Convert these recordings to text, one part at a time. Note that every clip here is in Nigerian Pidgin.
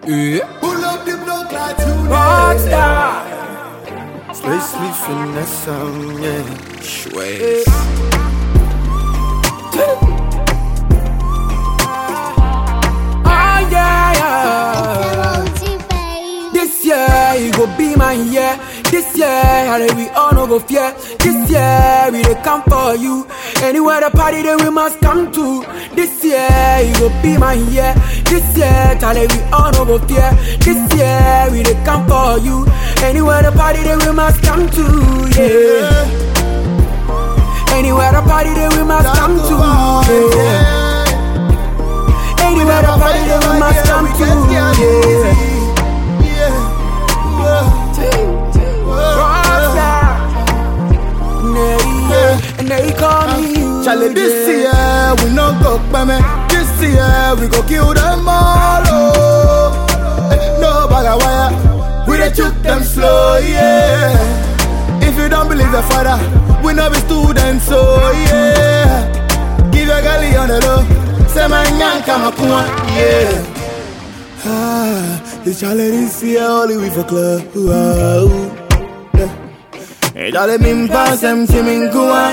Yeah. Pull up the block like today. Rockstar. Space me finesse some, yeah. Schweiz. Ah, yeah, yeah. This year, it go be my year. This year, how we all no go fear. This year, we dey come for you. Anywhere the party, then we must come to. This year, it go be my year. This year, Charlie, we all no go fear. This year, we dey come for you. Anywhere the party, then we must come to. Yeah. Anywhere the party, then we must come to. Yeah. Anywhere the party, then we must come to. Yeah. Rockstar. Nay, yeah. And they call me you. Charlie, this yeah. year we no go peme. This year we go kill them all. Oh. Eh, No bag of wire, we dey shoot them slow, yeah. If you don't believe the father, we no be students, so yeah. Give your galley on the low, say my nyanka makuma, yeah. Ah, it's Charlie this year only we for club. Wow. Yeah. Hey, Charlie, me pass them to me go on,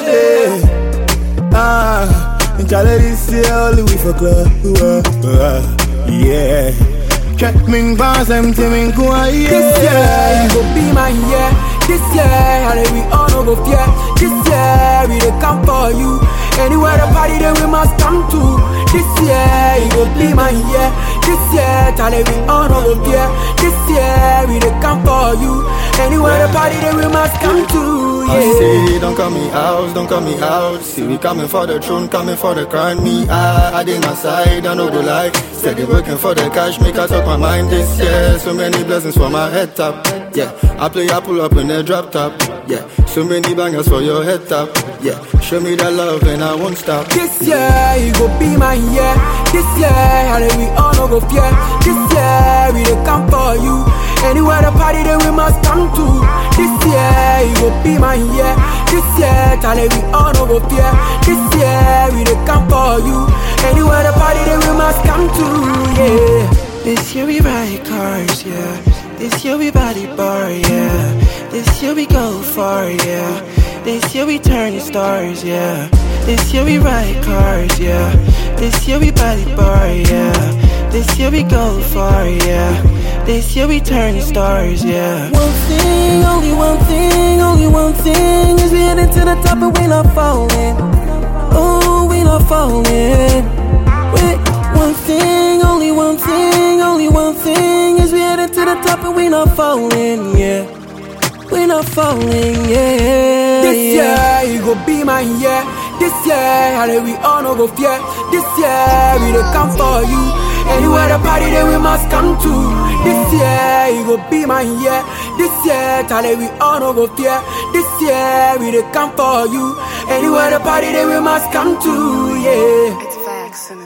yeah. Ah, and Charlie this year only we for club. Uh, uh, yeah. Check me pass them to me go on, yeah. This year, it go be my year. This year, how we all no go fear. This year, we dey come for you. Anywhere the party, then we must come to. This year, it go be my year. This year, Charlie, we all no go fear. This year, we dey come for you. Anywhere the party, then we must come to. I Yeah. say, don't call me out, don't call me out. See, we coming for the throne, coming for the crown. Me, I, I did my side, I know the lie. Steady working for the cash, make I talk my mind this year. So many blessings for my head top. Yeah, I play, I pull up in the drop top. Yeah, so many bangers for your head top. Yeah, show me that love and I won't stop. This year, it go be my year. This year, how we all no go fear. This year, we dey come for you. Anywhere the party, then we must come to. This year, it go be my year. This year, Charlie, we all no go fear. This year, we dey come for you. Anywhere the party, then we must come to. Yeah. This year we ride cars, yeah. This year we body bar, yeah. This year we go far, yeah. This year we turn stars, yeah. This year we ride cars, yeah. This year we body bar, yeah. This year we go far, yeah. This year we turn stars, yeah. One thing, only one thing, only one thing is we heading to the top and we not falling. Oh, we not falling. Wait, one thing, only one thing, only one thing is we headed to the top and we not falling, yeah. We not falling, yeah. This yeah. year, it go be my year. This year, how we all no go fear. This year, we dey come for you. Anywhere the party, then we must come to. This year, it go be my year. This year, Charlie, we all no go fear. This year, we dey come for you. Anywhere the party, then we must come to. Yeah. It's facts, innit?